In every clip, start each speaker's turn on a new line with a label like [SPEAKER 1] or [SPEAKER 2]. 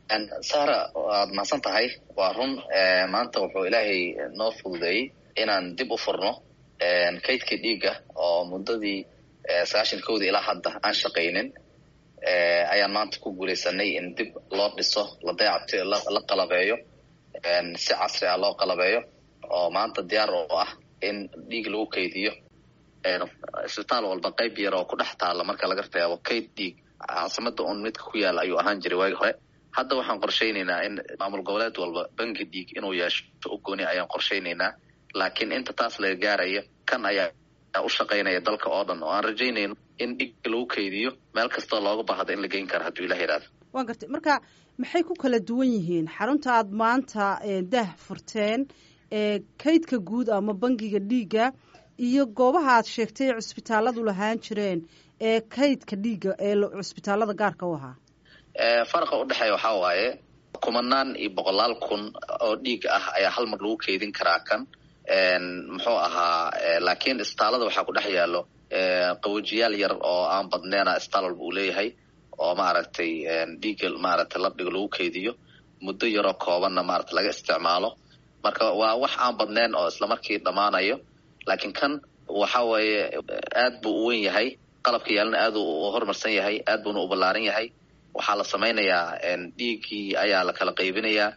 [SPEAKER 1] sara waad mahadsan tahay waa run maanta wuxuu ilaahay noo fududeeyey inaan dib u furno kaydkii dhiigga oo muddadii sagaashan kowda ilaa hadda aan shaqaynin ayaan maanta ku guulaysanay in dib loo dhiso la dayacto la qalabeeyo si casri ah loo qalabeeyo oo maanta diyaar oo ah in dhiig lagu kaydiyo isbitaal walba qayb yar oo ku dhex taalla marka laga reebo kayd dhiig caasimada un midka ku yaala ayuu ahaan jiray waagi hore hadda waxaan qorshaynaynaa in maamul goboleed walba bangi dhiig inuu yeesho u gooni ayaan qorshaynaynaa laakiin inta taas laga gaaraya kan ayaa u shaqaynaya dalka oo dhan oo aan rajaynayno in dhiig lagu kaydiyo meel kastoo looga baahdo in la geyn karo hadduu ilah yidhahdo
[SPEAKER 2] waan gartay marka maxay ku kala duwan yihiin xarunta aad maanta dah furteen kaydka guud ama bangiga dhiigga iyo goobaha aad sheegtay cusbitaaladu lahaan jireen ee kaydka dhiigga ee cusbitaalada gaarka u ahaa
[SPEAKER 1] faraqa udhexeeya waxaa waaye kumanaan iyo boqolaal kun oo dhiig ah ayaa hal mar lagu keydin karaa kan muxuu ahaa laakiin isbitaalada waxaa ku dhex yaalo qawajiyaal yar oo aan badneena isbitaal walba uu leeyahay oo maaragtay dhiigga maaragtay labdhiga lagu keydiyo muddo yaroo koobanna maarata laga isticmaalo marka waa wax aan badneen oo islamarkii dhammaanayo laakiin kan waxa weeye aad buu u wen yahay qalabka yaalana aad u horumarsan yahay aad buuna u ballaaran yahay waxaa la samaynayaa dhiiggii ayaa la kala qaybinayaa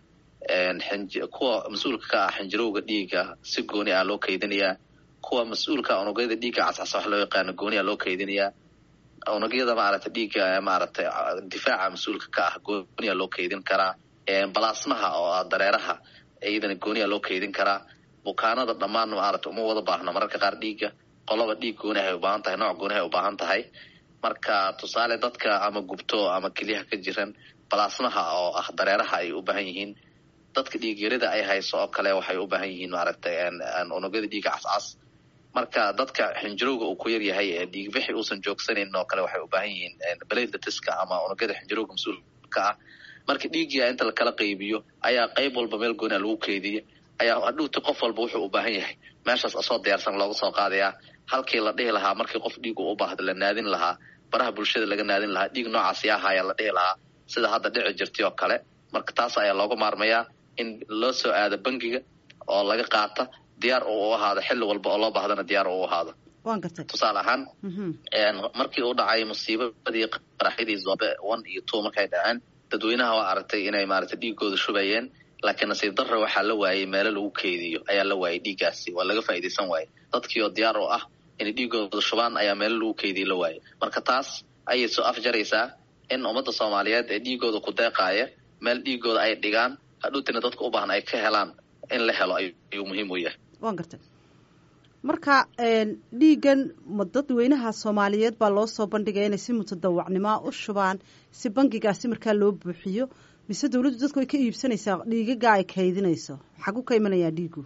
[SPEAKER 1] kuwa mas-uulka ka ah xinjirowga dhiigga si gooni ah loo kaydinayaa kuwa mas-uulka unugyada dhiigga cascasa wax loo yaqaano gooniya loo kaydinayaa unugyada maaragtay dhiigga maaragtay difaaca mas-uulka ka ah gooniya loo kaydin karaa balaasmaha oo ah dareeraha iyadana gooniya loo kaydin karaa bukaanada dhammaan maaragtay uma wada baahno mararka qaar dhiigga qolaba dhiig gooni hay ubaahan tahay nooc gooni hay ubaahan tahay marka tusaale dadka ama gubto ama kelyaha ka jiran balaasmaha oo ah dareeraha ay u baahan yihiin dadka dhiigyarida ay hayso oo kale waxay u baahan yihiin maaragtay unugyada dhiigga cascas marka dadka xinjirowga uu ku yar yahay ee dhiigbixi uusan joogsanan oo kale waxay u baahan yihiin beladatiska ama unugyada xinjirowga mas-uulka ah marka dhiiggia inta lakala qaybiyo ayaa qayb walba meel gooniha lagu keydiya ayaa hadhuuti qof walba wuxuu u baahan yahay meeshaas asoo diyaarsan looga soo qaadayaa halkii la dhihi lahaa markii qof dhiigu u baahda la naadin lahaa baraha bulshada laga naadin lahaa dhiig noocaas yaa haya la dhihi lahaa sida hadda dhici jirtay oo kale marka taas ayaa looga maarmayaa in loo soo aado bangiga oo laga qaata diyaar uu u ahaado xilli walba oo loo baahdana diyaar uu ahaado
[SPEAKER 2] waan gartay
[SPEAKER 1] tusaale ahaan markii uu dhacay musiibadii qaraxyadii zobe one iyo two markay dhaceen dadweynaha waa aragtay inay maaragtay dhiigooda shubayeen laakiin nasiib darra waxaa la waayey meelo lagu keydiyo ayaa la waayey dhiiggaasi waa laga faa'iidaysan waaye dadkii oo diyaar u ah inay dhiigooda shubaan ayaa meelo lagu keydiyo la waayey marka taas ayay soo afjaraysaa in ummadda soomaaliyeed ee dhiigooda ku deeqaaya meel dhiigooda ay dhigaan hadhuutina dadka u baahan ay ka helaan in la helo ayuu muhiim u yahay
[SPEAKER 2] waan gartay marka dhiiggan ma dadweynaha soomaaliyeed baa loo soo bandhigaya inay si mutadawacnimoa u shubaan si bangigaasi markaa loo buuxiyo mise dawladdu dadku way ka iibsanaysaa dhiigaga ay kaydinayso xagu ka imanayaa dhiigu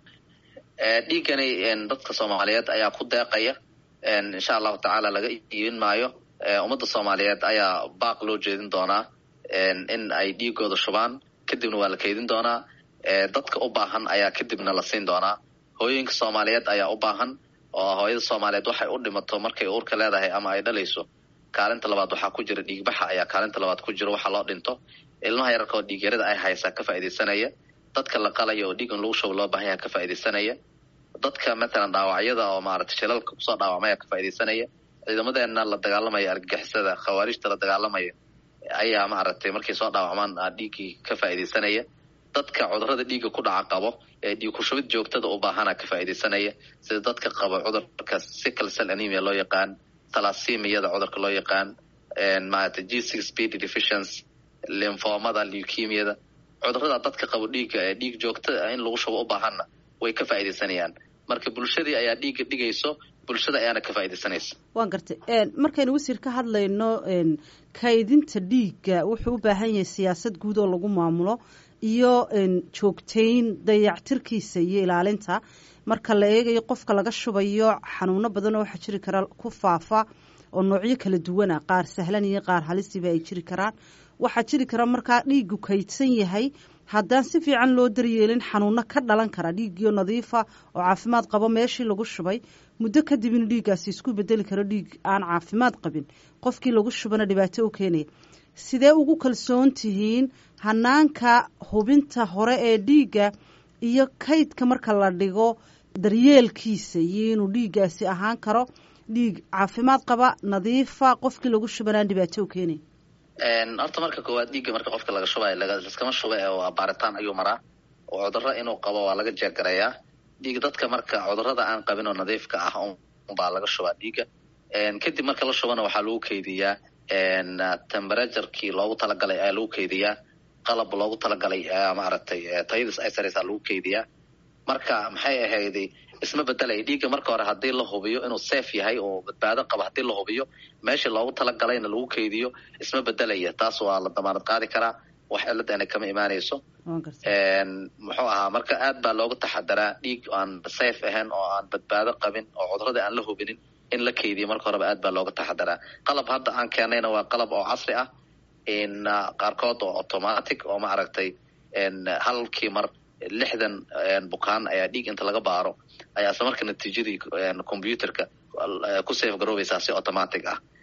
[SPEAKER 1] dhiiggani dadka soomaaliyeed ayaa ku deeqaya insha allahu tacaala laga iibin maayo ummadda soomaaliyeed ayaa baaq loo jeedin doonaa in ay dhiigooda shubaan kadibna waa la kaydin doonaa dadka u baahan ayaa kadibna la siin doonaa hooyooyinka soomaaliyeed ayaa u baahan oo hooyada soomaaliyeed waxay u dhimato markay uurka leedahay ama ay dhalayso kaalinta labaad waxaa ku jira dhiigbaxa ayaa kaalinta labaad ku jiro waxaa loo dhinto ilmaha yararka oo dhiigyarada ay haysaa ka faaidaysanaya dadka la qalaya oo dhiigan lagu shubo loo baahan yaha ka faaidaysanaya dadka matalan dhaawacyada oo maaragtay shilalka kusoo dhaawacmaya ka faaidaysanaya ciidamadeena la dagaalamaya argagixisada khawaarijta la dagaalamaya ayaa maaragtay markay soo dhaawacmaan dhiiggii ka faaidaysanaya dadka cudurada dhiigga ku dhaca qabo ee dhiig kushubid joogtada u baahana ka faaidaysanaya sida dadka qaba cudurka sickle cell anemia loo yaqaan talasimiyada cudurka loo yaqaan maaragtay g six b d deficiency linfomada leukemiyada cudurada dadka qabo dhiigga ee dhiig joogta in lagu shubo u baahanna way ka faaidaysanayaan marka bulshadii ayaa dhiigga dhigayso bulshada ayaana ka faaidaysanaysa
[SPEAKER 2] waan gartay markaynu wasiir ka hadlayno kaydinta dhiigga wuxuu u baahan yahay siyaasad guud oo lagu maamulo iyo joogtayn dayactirkiisa iyo ilaalinta marka la eegayo qofka laga shubayo xanuuno badan oo waxaa jiri kara ku faafa oo noocyo kala duwana qaar sahlan iyo qaar halisiba ay jiri karaan waxaa jiri kara markaa dhiigu kaydsan yahay haddaan si fiican loo daryeelin xanuuno ka dhalan kara dhiiggiyo nadiifa oo caafimaad qabo meeshii lagu shubay muddo kadib inuu dhiiggaasi isku bedeli karo dhiig aan caafimaad qabin qofkii lagu shubana dhibaato u keenaya sidee ugu kalsoon tihiin hanaanka hubinta hore ee dhiigga iyo kaydka marka la dhigo daryeelkiisa iyo inuu dhiiggaasi ahaan karo dhiig caafimaad qaba nadiifa qofkii lagu shubanaan dhibaato u keenay
[SPEAKER 1] horta marka koowaad dhiigga marka qofka laga shubayo liskama shuba ee waa baaritaan ayuu maraa oo cudurro inuu qabo waa laga jeegarayaa dhiig dadka marka cudurrada aan qabin oo nadiifka ah unbaa laga shubaa dhiigga kadib marka la shubana waxaa lagu keydiyaa temberaturekii loogu talagalay ayaa lagu keydiyaa qalab loogu talagalay maaragtay tayadis ay sareysaa lagu keydiyaa marka maxay ahayday isma bedelaya dhiigga marka hore haddii la hubiyo inuu safe yahay oo badbaado qabo haddii la hubiyo meeshii loogu talagalayna lagu keydiyo isma bedelaya taas waa la damaanad qaadi karaa wax ciladana kama imaanayso muxuu ahaa marka aad baa looga taxadaraa dhiig aan safe ahayn oo aan badbaado qabin oo cudurada aan la hubinin in la keydiyo marka horeba aad baa looga taxadaraa qalab hadda aan keenayna waa qalab oo casri ah qaarkood oo automatic oo maaragtay halkii mar lixdan bukaan ayaa dhiig inta laga baaro ayaa isla marka natiijadii computerka ku safe garoobeysaa si automatic ah